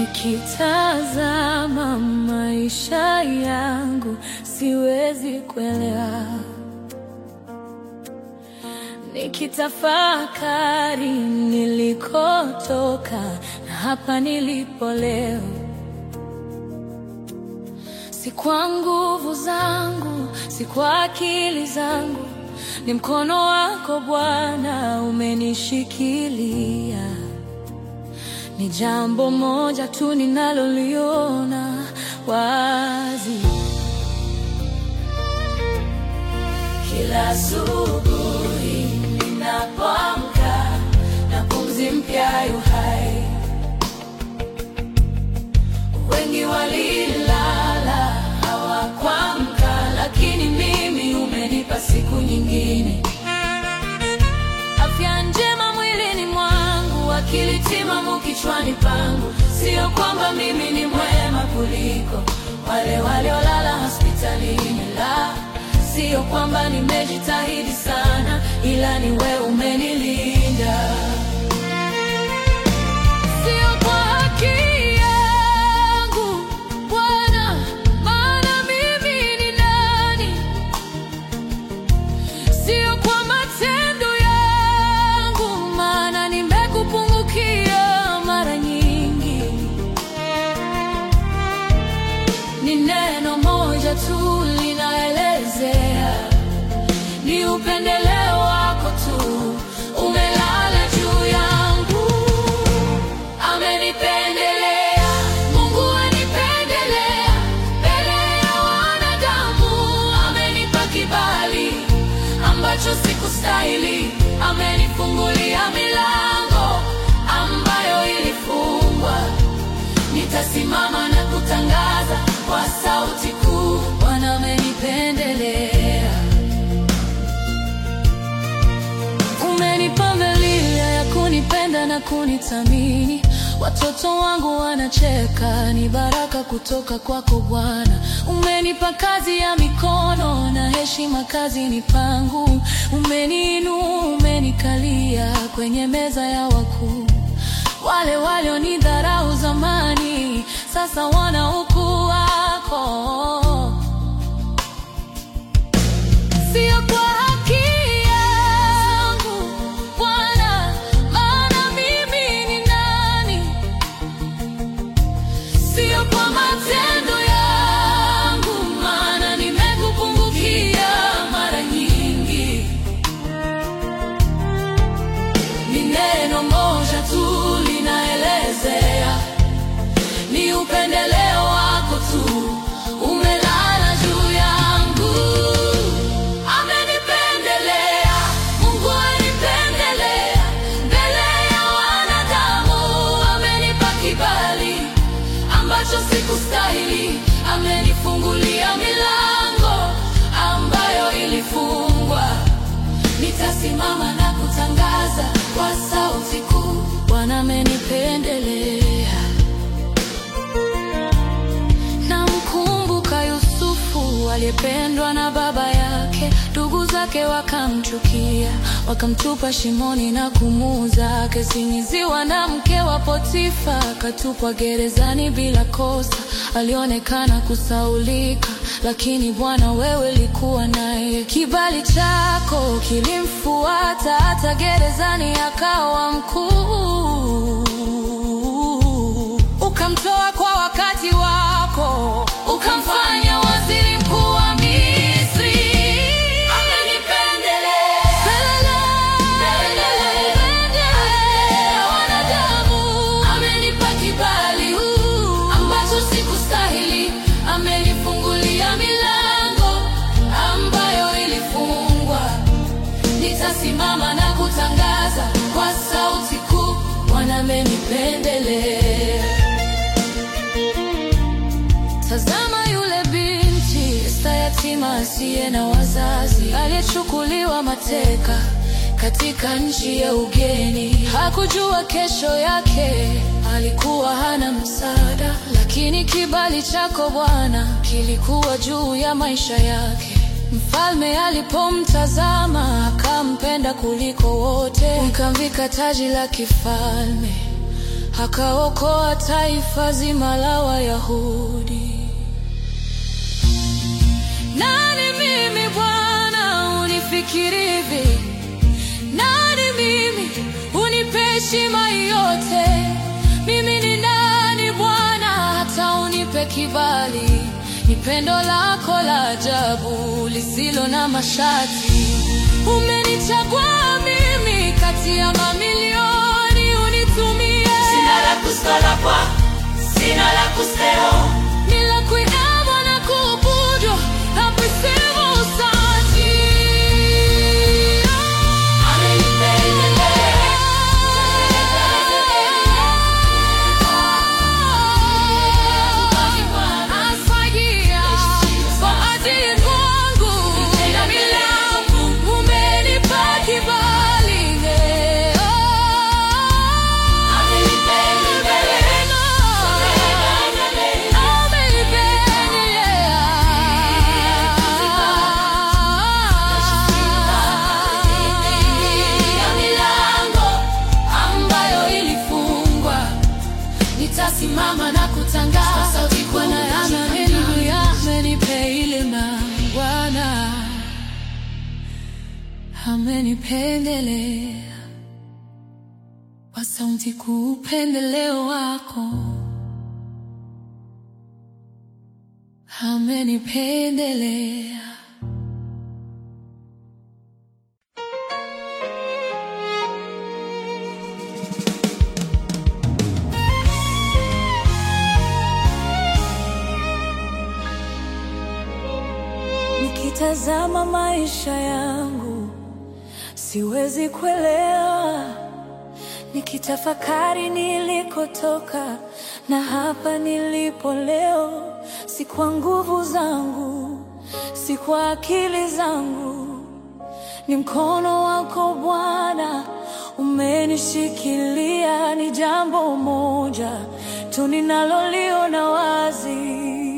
Nikitazama maisha yangu siwezi kuelewa, nikitafakari nilikotoka na hapa nilipo leo, si kwa nguvu zangu, si kwa akili zangu, ni mkono wako Bwana umenishikilia. Ni jambo moja tu ninaloliona wazi kila asubuhi ninapoamka na pumzi mpya yu hai. Wengi walilala hawakuamka, lakini mimi umenipa siku nyingine, afya njema mwilini mwangu, akili timamu kichwani pangu. Sio kwamba mimi ni mwema kuliko wale waliolala hospitalini, la Sio kwamba nimejitahidi sana, ila ni wewe umenilinda. Sio kwa haki yangu Bwana, maana mimi ni nani? Sio kwa matendo yangu, maana nimekupungukia mara nyingi. Ni neno moja tu linaelezea, ni upendeleo wako tu umelala juu yangu. Amenipendelea, Mungu anipendelea mbele ya wanadamu. Amenipa kibali ambacho sikustahili, amenifungulia milango ambayo ilifungwa. Nitasimama na kutangaza kwa sauti kuu, Bwana amenipendelea. Umenipa milia ya kunipenda na kunithamini. Watoto wangu wanacheka, ni baraka kutoka kwako Bwana. Umenipa kazi ya mikono na heshima kazini pangu. Umeniinua, umenikalia kwenye meza ya wakuu. Wale walionidharau zamani, sasa wana ukuu wako. Sio kwa haki yangu Bwana, maana mimi ni nani? Sio kwa matendo yangu, maana nimekupungukia mara nyingi. Ni neno moja tu linaelezea, ni upendeleo wako tu umelala juu yangu. Amenipendelea, Mungu anipendelea mbele ya wanadamu. Amenipa kibali ambacho sikustahili, amenifungulia milango ambayo ilifungwa. Nitasimama na kutangaza kwa sauti kuu, Bwana amenipendelea. Namkumbuka Yusufu aliyependwa na baba yake, ndugu zake wakamchukia, wakamtupa shimoni na kumuuza, akasingiziwa na mke wa Potifa, akatupwa gerezani bila kosa. Alionekana kusaulika, lakini Bwana wewe ulikuwa naye. Kibali chako kilimfuata hata gerezani, akawa mkuu ukamtoa kwa wakati wako, ukamfanya waziri mkuu wa Misri. Amenipendelea Pendelea wanadamu. Amenipa kibali ambacho sikustahili, amenifungulia milango ambayo ilifungwa. Nitasimama na kutangaza kwa sauti kuu, Bwana amenipendelea. Tazama yule binti Esta, yatima asiye na wazazi, aliyechukuliwa mateka katika nchi ya ugeni. Hakujua kesho yake, alikuwa hana msaada, lakini kibali chako Bwana kilikuwa juu ya maisha yake. Mfalme alipomtazama akampenda kuliko wote, ukamvika taji la kifalme akaokoa taifa zima la Wayahudi. Nani mimi Bwana unifikiri hivi? Nani mimi unipe heshima yote? Mimi ni nani Bwana hata unipe kibali? Ni pendo lako la ajabu lisilo na masharti. Umenichagua mimi kati ya mamilioni unitumie. Sina la kusala kwa, sina la kusteo. Nila kuinama na kuabudu na kusema asante. Amenipendelea. Asfagia kwa ajili kwangu na milango umenipa kibali leo. Ya milango ambayo ilifungwa nitasimama na kutangaza Bwana ameninuia, amenipe ilima, Bwana amenipendelea kwa sauti kuu, upendeleo wako amenipendelea. Nikitazama maisha yangu siwezi kuelewa, nikitafakari nilikotoka na hapa nilipo leo, si kwa nguvu zangu, si kwa akili zangu, ni mkono wako Bwana umenishikilia. Ni jambo moja tu ninaloliona wazi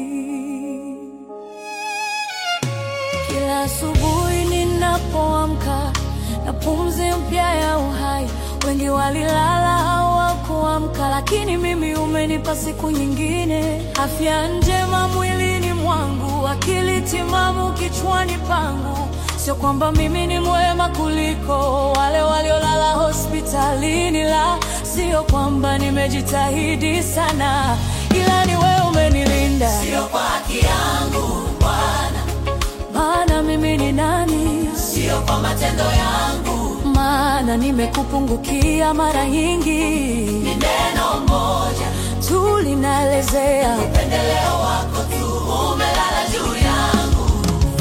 kila asubuhi ninapoamka na pumzi mpya ya uhai. Wengi walilala hawakuamka, lakini mimi umenipa siku nyingine, afya njema mwilini mwangu, akili timamu kichwani pangu. Sio kwamba mimi ni mwema kuliko wale waliolala hospitalini, la sio kwamba nimejitahidi sana, ila ni wewe umenilinda. Sio kwa haki yangu Bwana, Maana mimi ni nani? sio kwa matendo yangu, Maana nimekupungukia mara nyingi, ni neno moja, tu linaelezea upendeleo wako tu umelala juu yangu.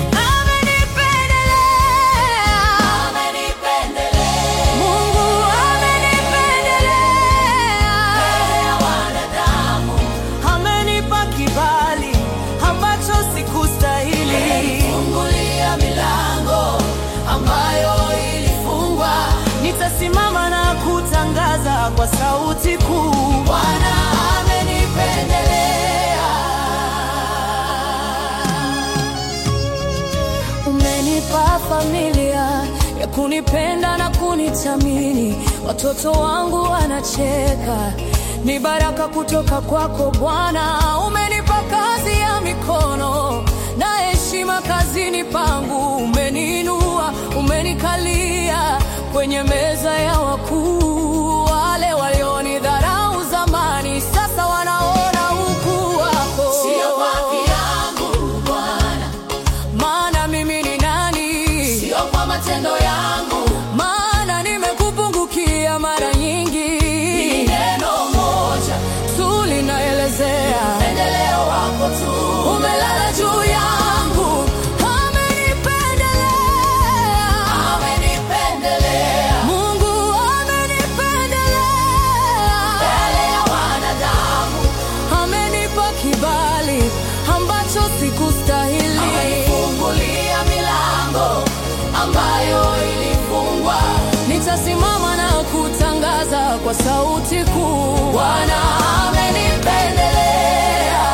amenipendelea. Amenipendelea Mungu amenipendelea, mbele ya wanadamu, amenipa kibali ambacho sikustahili. fungulia milango ambayo ilifungwa. Nitasimama na kutangaza kwa sauti kuu, Bwana amenipendelea. Umenipa familia ya kunipenda na kunithamini, watoto wangu wanacheka, ni baraka kutoka kwako Bwana. Umenipa kazi ya mikono na heshima kazini pangu, umeniinua, umenikalia kwenye meza ya wakuu. Wale walionidharau zamani sasa wanaona ukuu wako. Sio kwa haki yangu Bwana, Maana mimi ni nani? sio kwa matendo yangu, Maana nimekupungukia mara ni nyingi, neno moja, tu linaelezea upendeleo wako tu umelala juu yangu, amenipendelea. amenipendelea Mungu amenipendelea, mbele ya wanadamu, amenipa kibali ambacho sikustahili. amenifungulia milango ambayo ilifungwa. Nitasimama na kutangaza kwa sauti kuu, Bwana amenipendelea.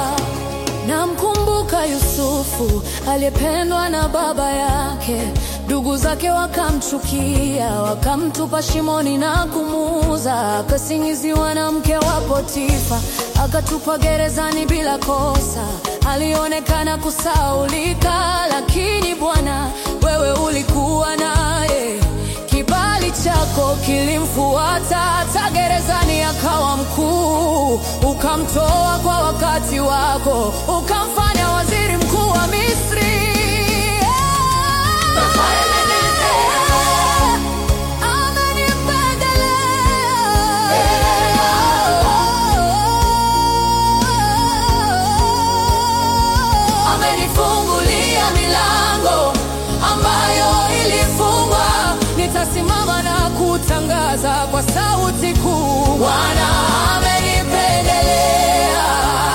Namkumbuka Yusufu aliyependwa na baba yake, Ndugu zake wakamchukia, wakamtupa shimoni na kumuuza. Akasingiziwa na mke wa Potifa, akatupa gerezani bila kosa. Alionekana kusaulika, lakini Bwana, wewe ulikuwa naye. Kibali chako kilimfuata hata gerezani, akawa mkuu. Ukamtoa kwa wakati wako, ukamfanya waziri mkuu wa Misri. Amenifungulia milango ambayo ilifungwa. Nitasimama na kutangaza kwa sauti kuu, Bwana amenipendelea.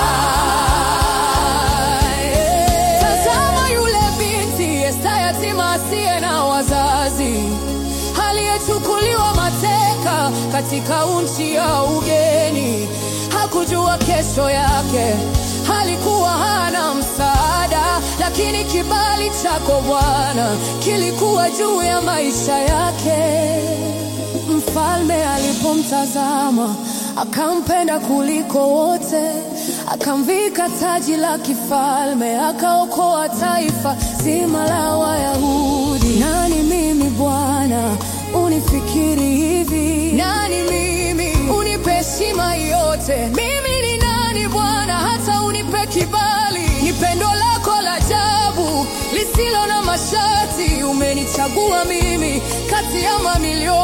Tazama yule binti Esta, yatima asiye na wazazi, aliyechukuliwa mateka katika nchi ya ugeni. Hakujua kesho yake, alikuwa hana msaada, lakini kibali chako Bwana kilikuwa juu ya maisha yake. Mfalme alipomtazama akampenda kuliko wote, akamvika taji la kifalme, akaokoa taifa zima la Wayahudi. Nani mimi Bwana unifikiri hivi? Nani mimi unipe heshima yote? Mimi ni nani Bwana hata unipe kibali? Ni pendo lako la ajabu lisilo na masharti, umenichagua mimi kati ya mamilioni